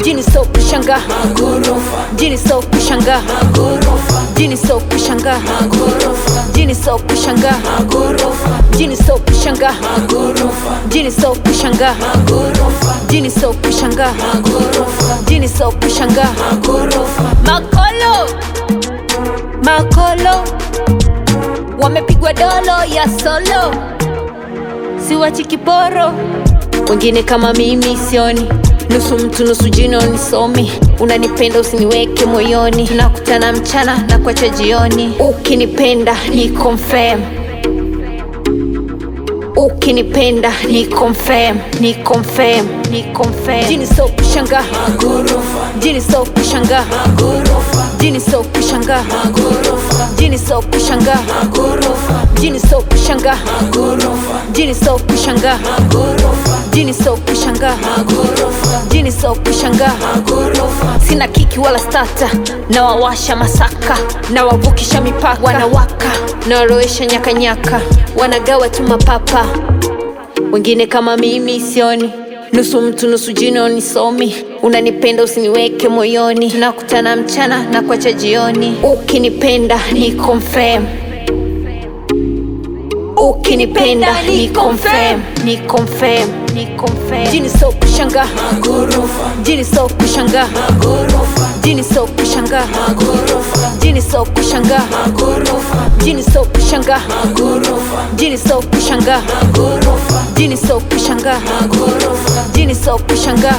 mjini so kushanga mjini so kushanga mjini so kushanga mjini so kushanga mjini so kushanga mjini so kushanga mjini so kushanga mjini so kushanga makolo makolo wamepigwa dolo ya solo siwachi kiporo wengine kama mimi sioni nusu mtu nusu jino nisomi unanipenda usiniweke moyoni tunakutana mchana na kuacha jioni ukinipenda ni confirm ukinipenda ni confirm ni confirm ni confirm jini so kushanga jini so kushanga jini so kushanga jini so kushanga jini so kushanga jini so kushanga jini so kushanga jini so kushanga sina kiki wala stata na wawasha masaka na wavukisha mipaka wanawaka na warowesha nyakanyaka wanagawa tu mapapa wengine kama mimi sioni nusu mtu nusu jino nisomi unanipenda usiniweke moyoni tunakutana mchana na kuacha jioni ukinipenda ni confirm ukinipenda ni confirm ni confirm ni confirm jini so kushanga jini so kushanga jini so kushanga jini so kushanga jini so kushanga jini so kushanga jini so kushanga jini so kushanga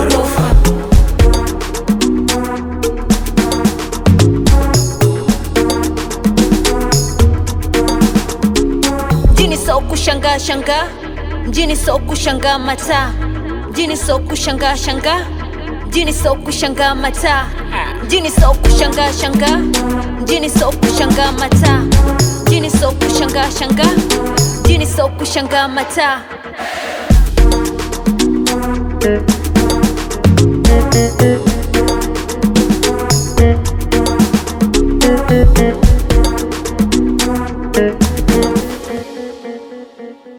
mjini so kushanga shanga mjini so kushanga mata mjini so kushanga shanga mjini so kushanga mata mjini so kushanga shanga mjini so kushanga mata mjini so kushanga shanga mjini so kushanga mata